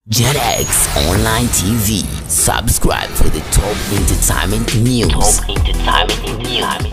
JetX Online TV. Subscribe for the top entertainment news. Top entertainment news.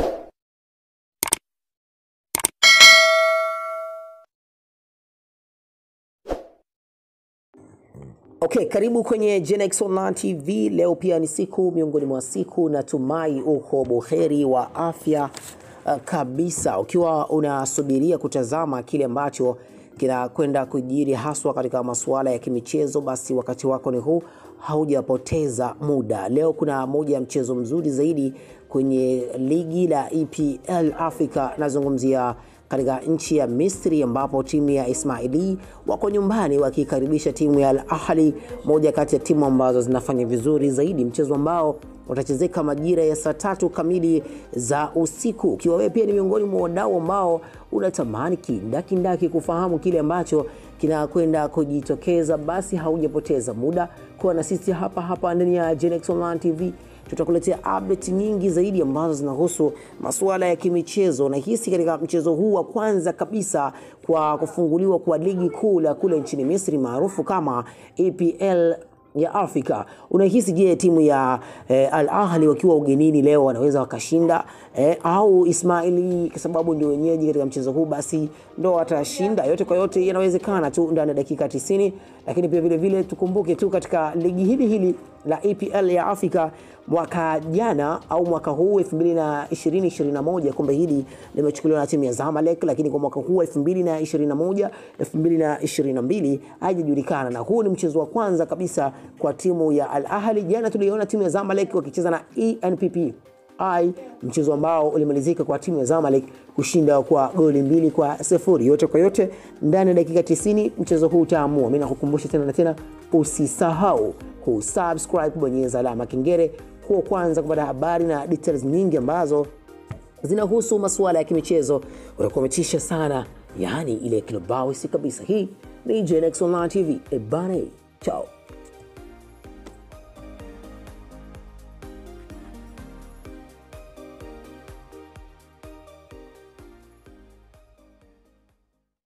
Okay, karibu kwenye Genex Online TV. Leo pia ni siku miongoni mwa siku, natumai uko buheri wa afya uh, kabisa, ukiwa unasubiria kutazama kile ambacho kinakwenda kujiri haswa katika masuala ya kimichezo, basi wakati wako ni huu, haujapoteza muda. Leo kuna moja ya mchezo mzuri zaidi kwenye ligi la EPL Africa, nazungumzia katika nchi ya Misri ambapo timu ya Ismaili wako nyumbani wakikaribisha timu ya Al Ahli, moja kati ya timu ambazo zinafanya vizuri zaidi, mchezo ambao utachezeka majira ya saa tatu kamili za usiku. Ukiwa wewe pia ni miongoni mwa wadau ambao unatamani kindakindaki kufahamu kile ambacho kinakwenda kujitokeza, basi haujapoteza muda kuwa na sisi hapa hapa ndani ya Genex Online TV tutakuletea update nyingi zaidi ambazo zinahusu masuala ya kimichezo. Na hisi katika mchezo huu wa kwanza kabisa kwa kufunguliwa kwa ligi kuu la kule nchini Misri maarufu kama EPL ya Afrika. Unahisi je, timu ya eh, Al Ahli wakiwa ugenini leo wanaweza wakashinda eh, au Ismaili kwa sababu ndio wenyeji katika mchezo huu basi ndo watashinda? Yote kwa yote yanawezekana tu ndani ya dakika 90, lakini pia vile vile tukumbuke tu katika ligi hili hili la EPL ya Afrika mwaka jana au mwaka huu 2020-2021 kombe hili limechukuliwa na timu ya Zamalek, lakini kwa mwaka huu 2021 2022 haijajulikana, na huu ni mchezo wa kwanza kabisa kwa timu ya Al Ahli. Jana tuliona timu ya Zamalek wakicheza na ENPP ai mchezo ambao ulimalizika kwa timu ya Zamalek kushinda kwa goli mbili kwa sifuri. Yote kwa yote ndani ya dakika 90 mchezo huu utaamua. Mimi nakukumbusha tena na tena, usisahau kusubscribe, kubonyeza alama kengele kuwa kwanza kupata habari na details nyingi ambazo zinahusu masuala ya kimichezo. Utakuwa umetisha sana, yaani ile kilobawisi kabisa. Hii ni Genex Online TV. Ebane, chao.